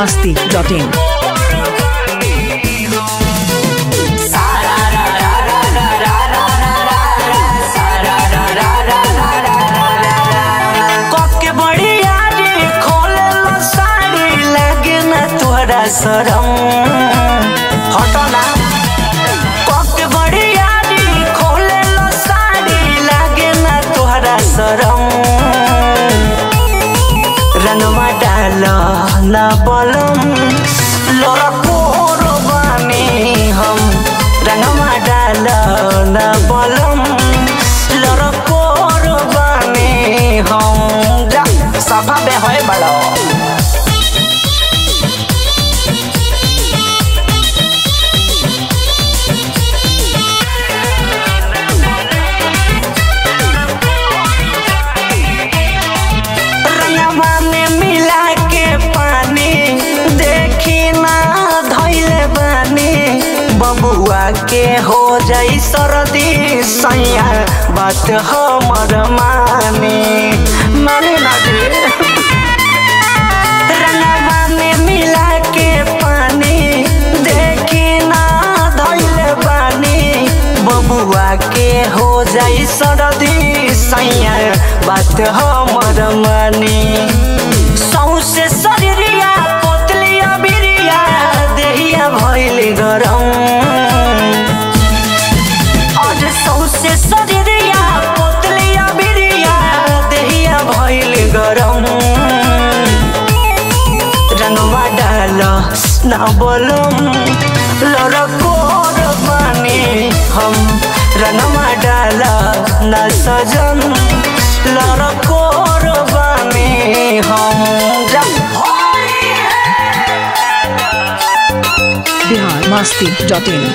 masti.in. कके बड़ी यारी खोले लो साड़ी लगे ना तोरा शरम हटो ना कके बड़ी यारी खोले लो साड़ी लगे ना तोरा शरम रंगवा डाल ना बलम लोरा कोरो बानी हम रंगवा डाल ना बलम लोरा कोरो बानी हम जा सभा में होए बड़ो रंगवा में मिला के पानी देखी ना धैले बानी बबुआ के हो जाई सर्दी सैया बात हमर मानी मानी ना जी रंगवा में मिला के पानी देखी ना धैले बानी बबुआ के हो जाई सर्दी सैया बात हमर मानी सौसे शरीरिया पोतलिया बिरिया देहिया भइल गरम आज सौसे शरीरिया पोतलिया बिरिया देहिया भइल गरम रंगवा डाल ना बोलम लड़कोर बानी हम रंगवा डाल ना सजन लड़कोर बानी हम जा Bihar masti.in.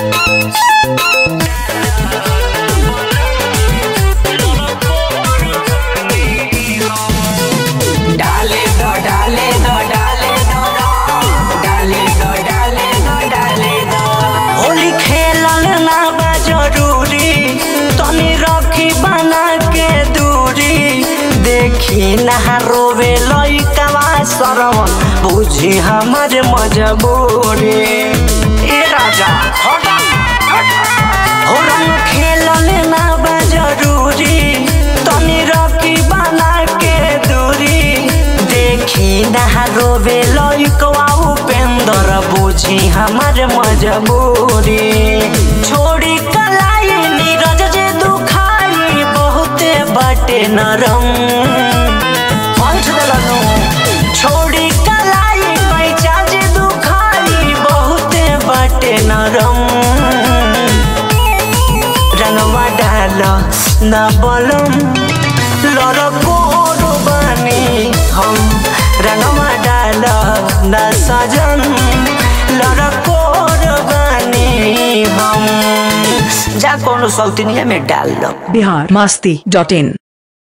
डाले दो डाले दो डाले दो डाले दो डाले दो डाले दो होली खेलल ना बा जरूरी तनी रखी बना के दूरी देखी ना रोवे लइकवा सरवन बुझी हमर मजबूरी ए राजा हट हट हो रंग खेलल ना बा जरूरी तनी रखी बना के दूरी देखी ना रोवे लइकवा उपेंद्र बुझी हमर मजबूरी छोड़ी कलाई नीरज जे दुखाई बहुते बाटे नरम पंच देलनु छोड़ी कलाई पैचा जे दुखाई बहुते बाटे नरम रंगवा डाल ना बलम लड़कोर बानी हम रंगवा डाल ना सजन लड़कोर बानी हम जा कोनो सौतनिया में डाल लो Bihar masti.in.